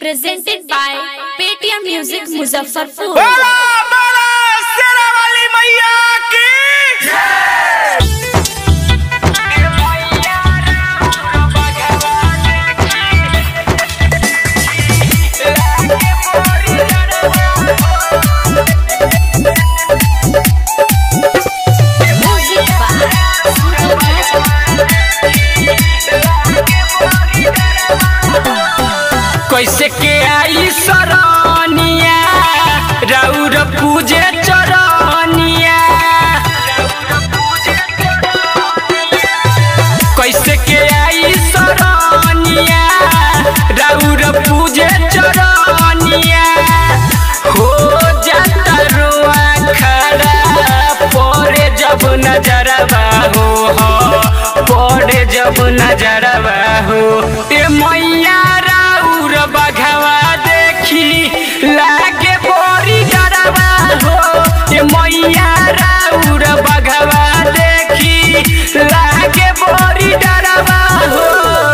presented by Paytm Music Muzaffarpur. बोला बोला शेरा वाली मैया की Music by Sudhir Raja. कैसे के आई सरनिया राउर पूजे चरनिया कैसे के आई सरनिया राउर पूजे चरनिया हो जाता रुआ खड़ा पड़े जब नजरबा हो हो पड़े जब नजरबा हो ए मैया राउर बघवा देखी लागे बोरी डरबा हो ए मैया राउर बघवा देखी लागे बोरी डरबा हो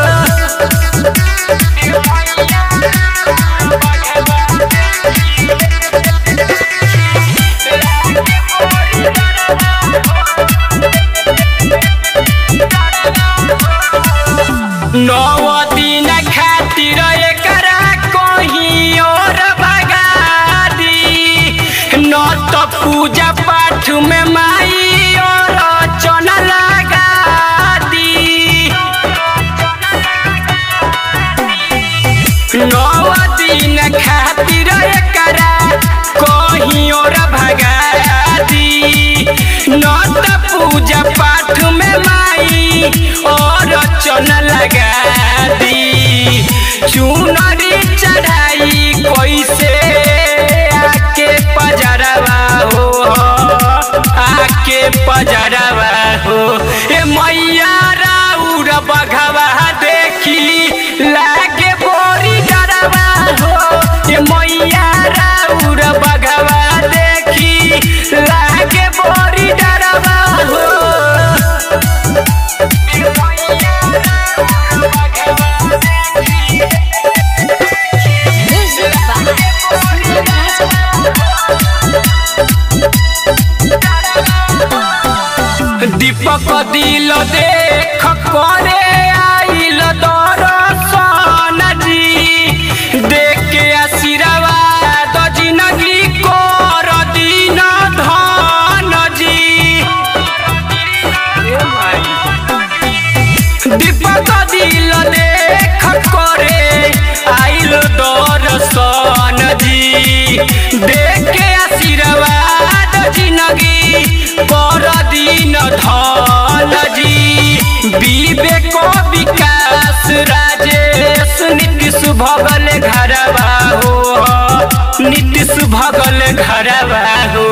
नौ दिन खातिर एकरा कहीं और भगा दी न तो पूजा पाठ में माई और चन लगा दी नौ दिन खातिर एकरा कहीं और भगा दी न तो पूजा पाठ में माई और चन लगा दी चुनरी चढ़ाई कैसे आके पजरवा हो आके पजरवा हो ए मैया राउर बघवा देखी लागे बोरी डरवा हो ए मैया राउर बघवा देखी लागे बोरी डरवा हो Music by Sudhir Raja. दीपक दिल देख करे आइल दर्शन जी देख के आशीर्वाद जिनगी कर दिन धन जी दीपक दिल देख करे आइल दर्शन जी देख के आशीर्वाद जिनगी कर दिन धन जी विवेक विकास राजेश नीतीश भगल घरवा हो नीतीश भगल घरवा हो